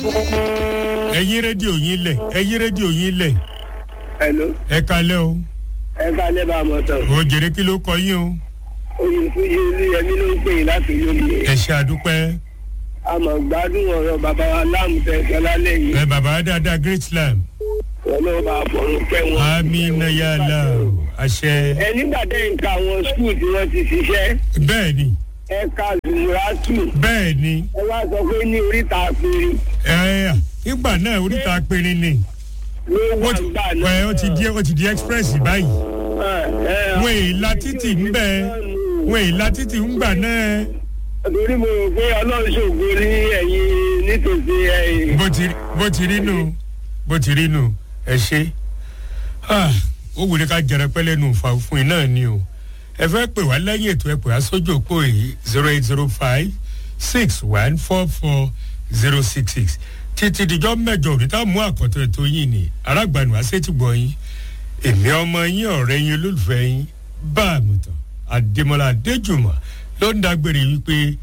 ẹ̀yin rédíò yín lẹ̀ ẹ̀yin rédíò yín lẹ̀ Hello. ẹ kalẹ́ o ẹ ká lẹ́ bá a mọ̀ tán. ò jèrè kí ló kọ yín o oyinfúnjẹ olúyẹmí ló ń pè yín láti lóye. ẹ ṣe àdúpẹ́ a mọ̀ gbádùn ọ̀rọ̀ bàbá wa láàmú tẹ̀sán lálẹ́ yìí. ẹ bàbá dáadáa great lamb wọn ló bá a fọ̀rọ̀ pẹ́ wọn. amina yàrá àṣẹ ẹ nígbà tẹ́ ń ka àwọn skul tí wọ́n ti ṣiṣẹ́ bẹ́ẹ̀ ni ẹ ka zumuratu bẹ́ẹ̀ ni ẹ wá sọ pé ní oríta péré ẹ ìgbà náà oríta péré ni ló ó wà ti gbà ẹ, náà. ó ti di ó ti di express báyìí wọn èyí la títì ń bẹ wọn èyí la títì ń gbà náà torí mo rò pé ọlọ́run ṣògo ní ẹ̀yìn nítòsí ẹ̀yìn. bó ti bó ti rí nù bó ti rí nù ẹ ṣe Ah, ó wù ní ká jẹrẹ pẹ́lẹ́ nù fà fún iná ni o ẹ fẹ́ pè wá lẹ́yìn ètò ẹ pè wá sójú òpó yìí zero eight zero five six one four four zero six six títí dijọ́ mẹ́jọ òní tá a mú àkọ́tọ̀ ètò yìí ni arágbànú àṣetìgbọ̀ yín èmi ọmọ yín ọ̀rẹ́ yín olólùfẹ́ yín bá àmùtàn àdèmọ́lá adéjùmọ̀ ló ń dágbére wípé